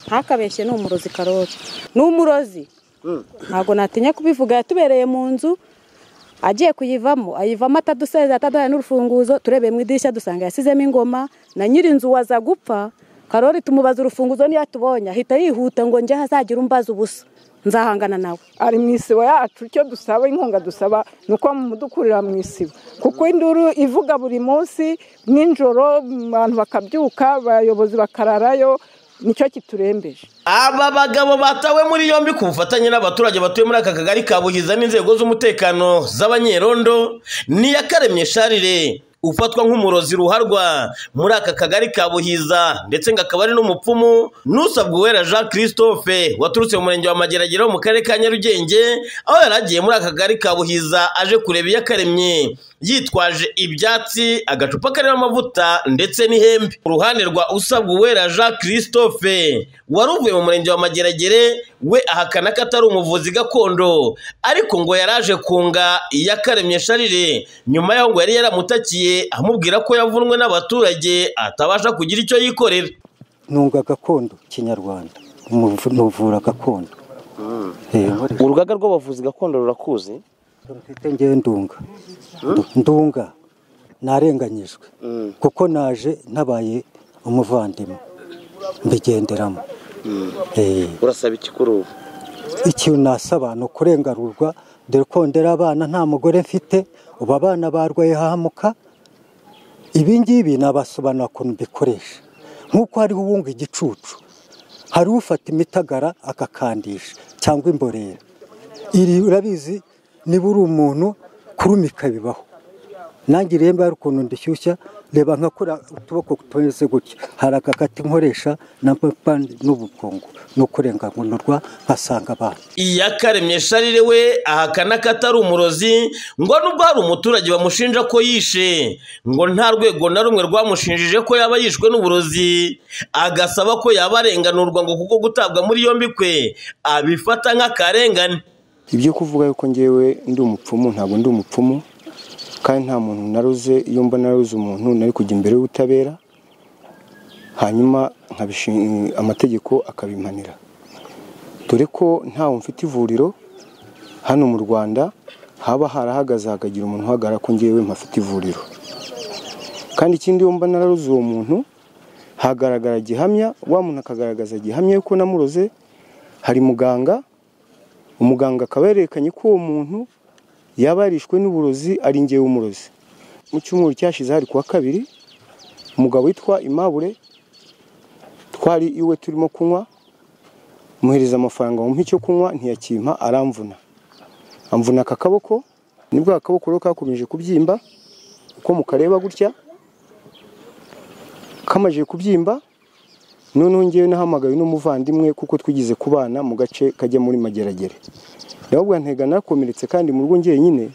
ntakabeshye ni umurozi karori ni umurozi ntabwo natinya kubivuga yatubereye mu nzu agiye kuyivamo ayivamo ataduseza ataduhaye n'urufunguzo turebeye mu idirishya dusanga yasizemo ingoma na nyir'inzu waza gupfa karori tumubaza urufunguzo niyo atubonye ahita yihuta ngo njye hazagire umbaza ubusa nzahangana nawe ari mu isibo yacu icyo dusaba inkunga dusaba ni uko mudukurira mu isibo kuko induru ivuga buri munsi nijoro abantu bakabyuka abayobozi bakararayo nicyo kiturembeje aba bagabo batawe muri yombi ku bufatanye n'abaturage batuye muri aka kagari ka bugiza n'inzego z'umutekano z'abanyerondo ni iyakaremye sharire ufatwa nk'umurozi ruharwa muri aka kagari ka buhiza ndetse ngo akaba ari n'umupfumu n'usabwa uwera jean christophe waturutse mu murenge wa mageragere wo mu karere ka nyarugenge aho yari agiye muri aka kagari ka buhiza aje kureba iyakaremye yitwaje ibyatsi agacupa karimo amavuta ndetse n'ihembe ku ruhande rwa usabwa uwera jean christophe wari uvuye mu murenge wa mageragere we ahakana ko atari umuvuzi gakondo ariko ngo yari aje kunga iyakaremye sharire nyuma y'aho ngo yari yaramutakiye amubwira ko yavunwe n'abaturage atabasha kugira icyo yikorera ntunga gakondo kinyarwanda umuvu- nuvura gakondo Yego, urugaga rw'abavuzi gakondo rurakuzi mfite ngewe ndunga Ndu- ndunga narenganyijwe kuko naje ntabaye umuvandimwe mbigenderamo Eh, urasaba iki kuri ubu ikintu nasaba ni ukurengarurwa dore ko ndera abana nta mugore mfite ubu abana barwaye hahamuka ibi ngibi nabasobanura ukuntu mbikoresha nk'uko hariho uwunga igicucu hari ufata imitagara akakandisha cyangwa imborera iri urabizi niba uri umuntu kurumika bibaho nange rero mba hari ukuntu ndishyushya reba nkakora utuboko tumeze gutya hari agakati nkoresha na mpande n'ubukungu no kurenganurwa nkasanga abantu iyakaremye sharire we ahakana ko atari umurozi ngo nubwo hari umuturage bamushinja ko yishe ngo nta rwego na rumwe rwamushinjije ko yaba yishwe n'uburozi agasaba ko yaba arenganurwa ngo kuko gutabwa muri yombi kwe abifata nk'akarengane ibyo kuvuga yuko ngewe ndi umupfumu ntabwo ndi umupfumu kandi nta muntu naruze iyo mbona naruze umuntu nari kujya imbere y'ubutabera hanyuma nkabishin- amategeko akabimpanira dore ko ntawe mfite ivuriro hano mu rwanda haba harahagaze hakagira umuntu uhagarara ko ngewe mpafite ivuriro kandi ikindi iyo mba nararuze uwo muntu hagaragara gihamya wa muntu akagaragaza gihamya yuko namuroze hari muganga umuganga akaba yerekanye ko uwo muntu yaba yarishwe n'uburozi ari ngewe umurozi mu cyumweru cyashize hari kuwa kabiri umugabo witwa imabure twari iwe turimo kunywa muhereza amafaranga mu icyo kunywa ntiyakimpa aramvuna amvuna aka kaboko nibwo aka kaboko rero kakomeje kubyimba uko mukareba gutya kamaze kubyimba noneho ngewe nahamagaye n'umuvandimwe kuko twigeze kubana mu gace kajya muri mageragere ndababwira ntega nakomeretse kandi mu rugo njyenyine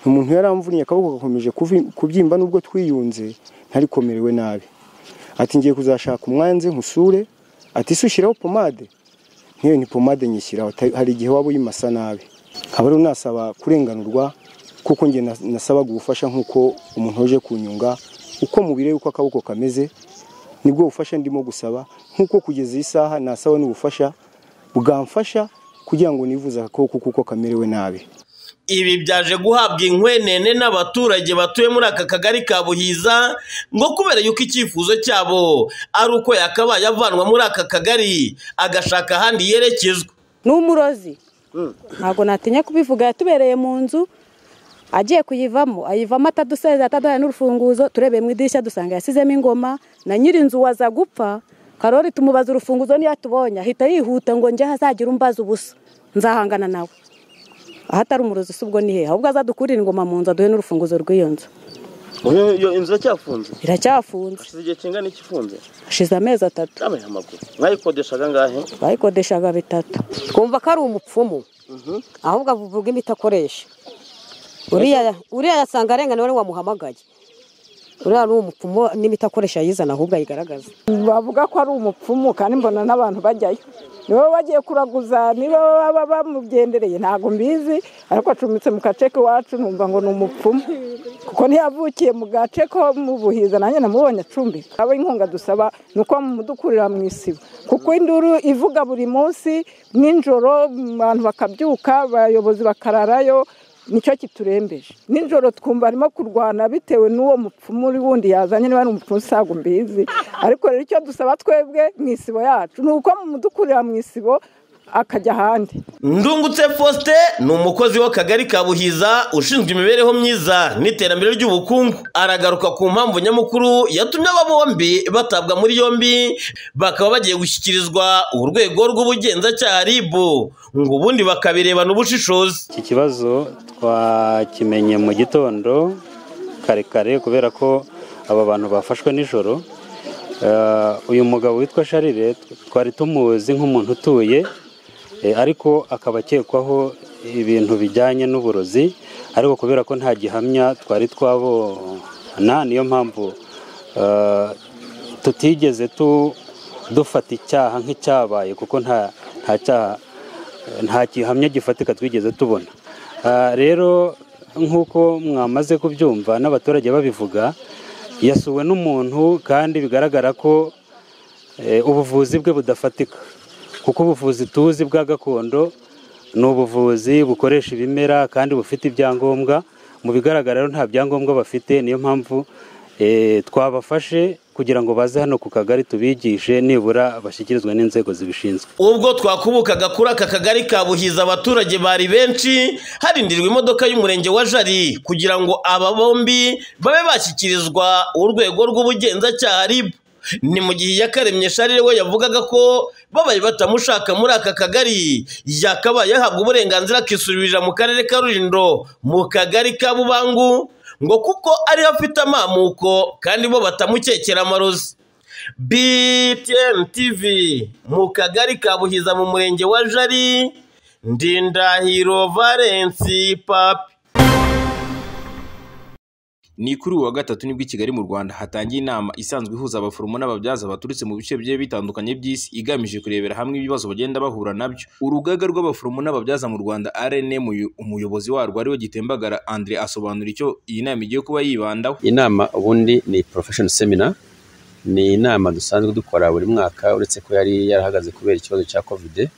umuntu yaramvunye akaboko gakomeje kuvi- kubyimba nubwo twiyunze ntarikomerewe nabi ati ngiye kuzashaka umwanzi nkusure ati ese ushyiraho pomade nkewe ni pomade nyishyiraho ta- hari igihe waba uyimasa nabi nkaba rero nasaba kurenganurwa kuko njye na- nasabaga ubufasha nk'uko umuntu uje kunyunga uko mubireba uko akaboko kameze nibwo bufasha ndimo gusaba nk'uko kugeza iyi saha nasaba n'ubufasha bwamfasha kugira ngo nivuze agakoko kuko kamerewe nabi ibi byaje guhabwa inkwenene n'abaturage batuye muri aka kagari ka buhiza ngo kubera yuko icyifuzo cyabo ari uko yakabaye avanwa muri aka kagari agashaka ahandi yerekezwa ni umurozi ntabwo natinya kubivuga yatubereye mu nzu agiye kuyivamo ayivamo ataduseza ataduhaye n'urufunguzo turebeye mu idirishya dusanga yasizemo ingoma na nyir'inzu waza gupfa karori tumubaza urufunguzo niyo atubonye ahita yihuta ngo njye hazagire umbaza ubusa nzahangana nawe aho atari umurozi si ubwo ni he ahubwo azadukurira ingoma mu nzu aduhe n'urufunguzo rw'iyo nzu iyo inzu iracyafunze iracyafunze hashize igihe kingana iki ifunze hashize amezi atatu namenya amaguru mwayikodeshaga angahe bayikodeshaga bitatu twumva ko ari umupfumu ahubwo avuga imiti akoresha uriya uriya yasanga arengana wari wamuhamagaye uriya ni umupfumu n'imitakoresha yizana ahubwo ayigaragaza bavuga ko ari umupfumu kandi mbona n'abantu bajyayo niba bagiye kuraguza niba baba bamugendereye ntabwo mbizi ariko acumbitse mu gace k'iwacu numva ngo ni umupfumu kuko ntiyavukiye mu gace ko mu buhiza nanjye namubonye acumbika abo inkunga dusaba ni uko mudukurira mu isibo kuko induru ivuga buri munsi nijoro abantu bakabyuka abayobozi bakararayo nicyo kiturembeje nijoro twumva arimo kurwana bitewe n'uwo mupfumu uri wundi yazanye niba ari umupfumu usanga mbizi ariko rero icyo dusaba twebwe mu isibo yacu ni uko mumudukurira mu isibo akajya ahandi ndungutse faustin ni umukozi w'akagari ka buhiza ushinzwe imibereho myiza n'iterambere ry'ubukungu aragaruka ku mpamvu nyamukuru yatumye aba bombi batabwa muri yombi bakaba bagiye gushyikirizwa urwego rw'ubugenzacyaha rib ngo ubundi bakabirebana ubushishozi iki kibazo twakimenye mu gitondo kare kare kubera ko aba bantu bafashwe nijoro Eh, uyu mugabo witwa sharire twari tumuzi nk'umuntu utuye eh, ariko akaba akekwaho ibintu bijyanye n'uburozi ariko kubera ko nta gihamya twari twabona niyo mpamvu eh, tutigeze tu- dufata icyaha nk'icyabaye kuko nta nta cyaha nta gihamya gifatika twigeze tubona Ah, rero nk'uko mwamaze kubyumva n'abaturage babivuga yasuwe n'umuntu kandi bigaragara ko eh, ubuvuzi bwe budafatika kuko ubuvuzi tuzi bwa gakondo ni ubuvuzi bukoresha ibimera kandi bufite ibyangombwa mu bigaragara rero nta byangombwa bafite niyo mpamvu eh, twabafashe kugira ngo baze hano ku kagari tubigishe nibura bashyikirizwe n'inzego zibishinzwe ubwo twakubukaga kuri aka kagari ka buhiza abaturage bari benshi harindirwa imodoka y'umurenge wa jari kugira ngo aba bombi babe bashyikirizwa urwego rw'ubugenzacyaha rib ni mu gihe yakaremye sharire we yavugaga ko babaye batamushaka muri aka kagari yakabaye yahabwa uburenganzira akisubirira mu karere ka rulindo mu kagari ka bubangu ngo kuko ariho afite amamuko kandi bo batamukekera amarozi BTN TV mu kagari ka Buhiza mu murenge wa Jari Ndindahiro Valence Papi ni kuri uyu wa gatatu nibwo i kigali mu rwanda hatangiye inama isanzwe ihuza abaforomo n'ababyaza baturutse mu bice bigiye bitandukanye by'isi igamije kurebera hamwe ibibazo bagenda bahura nabyo urugaga rw'abaforomo n'ababyaza mu rwanda rnm umuyobozi warwo ariwe gitembagara andre asobanura icyo iyi nama igiye kuba yibandaho inama ubundi ni profession seminar ni inama dusanzwe dukora buri mwaka uretse ko yari yarahagaze kubera ikibazo cya covid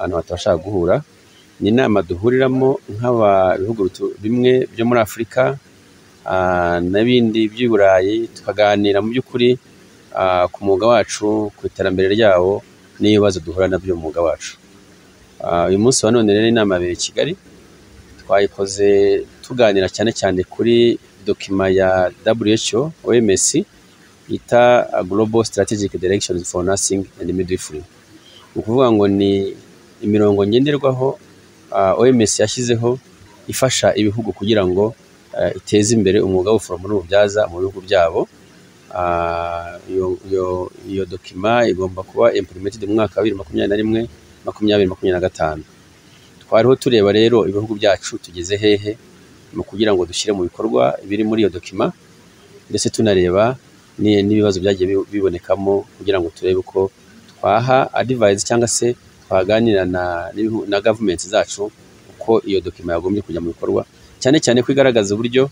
abantu batabashaga guhura ni inama duhuriramo nk'abihugu bimwe byo muri afurika ah, n'ibindi by'i burayi tukaganira mu by'ukuri ah, ku mwuga wacu ku iterambere ryawo n'ibibazo duhura nabyo mu mwuga wacu Ah, uyu munsi wa none rero inama yabereye i kigali twayikoze tuganira cyane cyane kuri dokima ya WHO OMS yita Global Strategic Directions for Nursing and Midwifery ni ukuvuga ngo ni imirongo ngenderwaho ah, OMS yashyizeho ifasha ibihugu kugira ngo ah, iteze imbere umwuga w'ubuforomo n'ububyaza mu bihugu byabo Ah, iyo- iyo- iyo dokima igomba kuba implemented mu mwaka wa bibiri makumyabiri na rimwe makumyabiri makumyabiri na gatanu twariho tureba rero ibihugu byacu tugeze hehe mu kugira ngo dushyire mu bikorwa ibiri muri iyo dokima ndetse tunareba ni- n'ibibazo byagiye bi- bibonekamo kugira ngo turebe uko twaha adivise cyangwa se twaganira na, n'ibihu- na gavumenti zacu uko iyo dokima yagombye kujya mu bikorwa cyane cyane ko igaragaza uburyo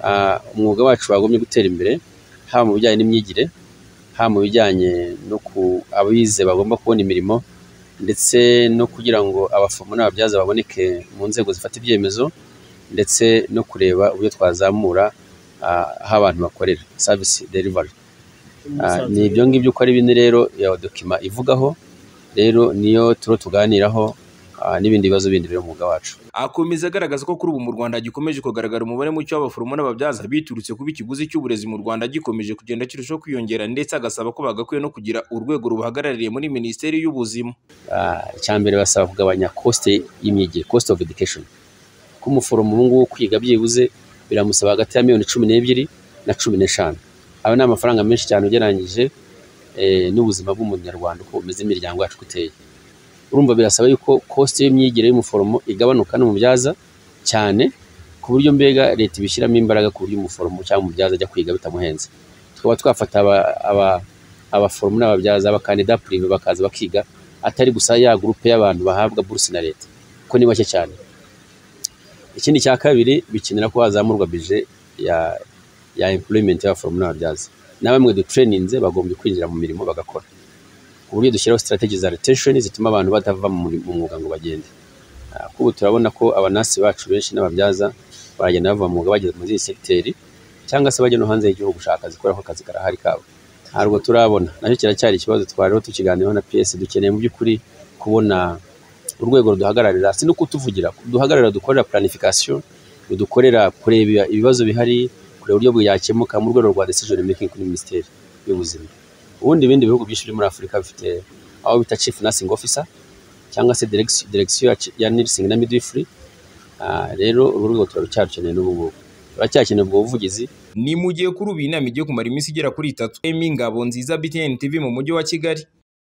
ah, umwuga wacu wagombye gutera imbere haba mu bijyanye n'imyigire haba mu bijyanye no ku abize bagomba kubona imirimo ndetse no kugira ngo abaforomo n'ababyaza baboneke mu nzego zifata ibyemezo ndetse no kureba uburyo twazamura ah, aho abantu bakorera service delivery Ah, ni ibyo ngibyo uko ari bine rero ya dokima ivugaho rero niyo turo tuganiraho ah, n'ibindi bibazo bindi biri mu mwuga wacu akomeza agaragaza ko kuri ubu mu rwanda gikomeje kugaragara umubare muke w'abaforomo n'ababyaza biturutse kuba ikiguzi cy'uburezi mu rwanda gikomeje kugenda kirushaho kwiyongera ndetse agasaba ko bagakwiye no kugira urwego rubahagarariye muri minisiteri y'ubuzima Ah, icyambere basaba kugabanya cost y'imyigire cost of education ko umuforomo ubu ngubu kwiga byibuze biramusaba hagati ya miliyoni cumi n'ebyiri na cumi n'eshanu ayo ni amafaranga menshi cyane ugereranyije eh, n'ubuzima bw'umunyarwanda uko bumeze imiryango yacu uko iteye urumva birasaba yuko cost y'imyigire y'umuforomo igabanuka n'umubyaza cyane ku buryo mbega leta ibishyiramo imbaraga ku buryo umuforomo cyangwa umubyaza ajya kwiga bitamuhenze tukaba twafata aba- aba- abaforomo n'ababyaza abakandida purive bakaza bakiga atari gusa ya gurupe y'abantu bahabwa buruse na leta kuko ni bake cyane ikindi cya kabiri bikenera ko hazamurwa bije ya ya employment y'abaforomo n'ababyaza na bamwe dutureninze bagombye kwinjira mu mirimo bagakora ku buryo dushyiraho strategy za retention zituma abantu batava mu muri- mu mwuga ngo bagende Ah, kuko ubu turabona ko abanasi bacu benshi n'ababyaza baragenda bava mu mwuga bageze muri iyi segiteri cyangwa se bajya no hanze y'igihugu gushaka akazi kubera ko akazi karahari kabo ntabwo turabona nacyo kiracyari ikibazo twariho tukiganiraho na piyesi dukeneye mu by'ukuri kubona urwego ruduhagararira si no kutuvugira duhagararira dukorera planification rudukorera kureba ibibazo bihari kureba uburyo byakemuka mu rwego rwa decision making kuri minisiteri y'ubuzima ubundi ibindi bihugu byinshi biri muri afurika bifite aho bita chief nursing officer cyangwa se direction direction ya, ya nursing na midwifery Ah, rero uru rwego turaracyarukeneye n'ubu ngubu turacyakeneye ubwo buvugizi ni mu gihe kuri ubu iyi nama igiye kumara iminsi igera kuri itatu emi ngabo nziza btn tv mu mujyi wa kigali